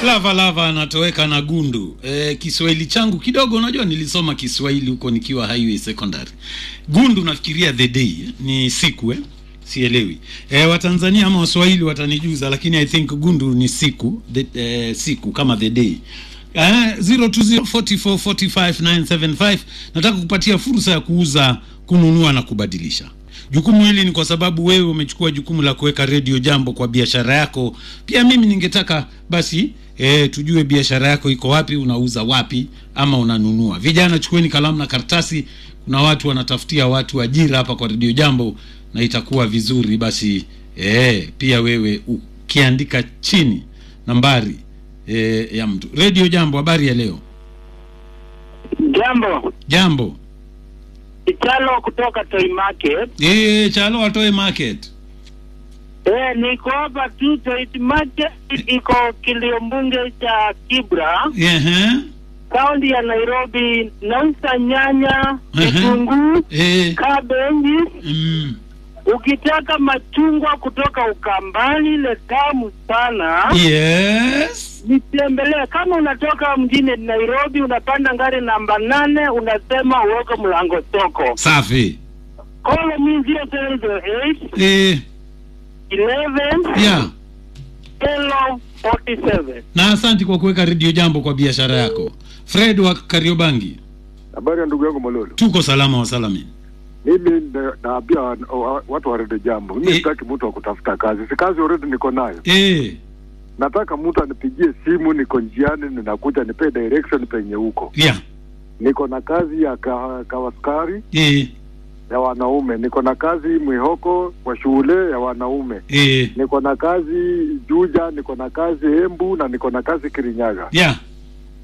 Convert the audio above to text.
Lava Lava anatoweka na gundu. E, Kiswahili changu kidogo, unajua nilisoma Kiswahili huko nikiwa Highway Secondary. Gundu nafikiria the day ni siku eh? Sielewi. E, Watanzania ama Waswahili watanijuza, lakini I think gundu ni siku the, eh, siku kama the day. Uh, 0204445975 nataka kupatia fursa ya kuuza, kununua na kubadilisha. Jukumu hili ni kwa sababu wewe umechukua jukumu la kuweka redio jambo kwa biashara yako. Pia mimi ningetaka basi e, tujue biashara yako iko wapi, unauza wapi ama unanunua. Vijana, chukueni kalamu na karatasi, kuna watu wanatafutia watu ajira hapa kwa redio jambo, na itakuwa vizuri basi e, pia wewe ukiandika chini nambari e, ya mtu. Redio jambo, habari ya leo? Jambo, Jambo Ichalo kutoka Toy Market. e, chalo watoe market Eh, niko hapa tu Toy Market iko kiliombunge cha Kibra, Ehe. kaunti ya Nairobi. Nauza nyanya, Ehe. vitunguu, Eh, kabeji. mm. Ukitaka machungwa kutoka Ukambani, ile tamu sana, Yes. nitembelee. Kama unatoka mjini Nairobi, unapanda ngari namba nane, unasema uoke mlango soko. Safi. Call me 008 Eh, 11 yeah. Hello 47. Na asanti kwa kuweka redio jambo kwa biashara yako. Fred wa Kariobangi, Habari ya ndugu yangu Mololo. tuko salama wa salami. Mimi na- naambia wa- wa- watu wa redio jambo, mimi Eh. sitaki mtu wa kutafuta kazi, si kazi already niko nayo. Eh, Nataka mtu anipigie simu, niko njiani, ninakuja nipe direction penye huko. yeah. Niko na kazi ya ka, kawaskari Eh, ya wanaume, niko na kazi mwihoko kwa shule ya wanaume, eh, niko na kazi Juja, niko na kazi Embu na niko na kazi Kirinyaga. yeah.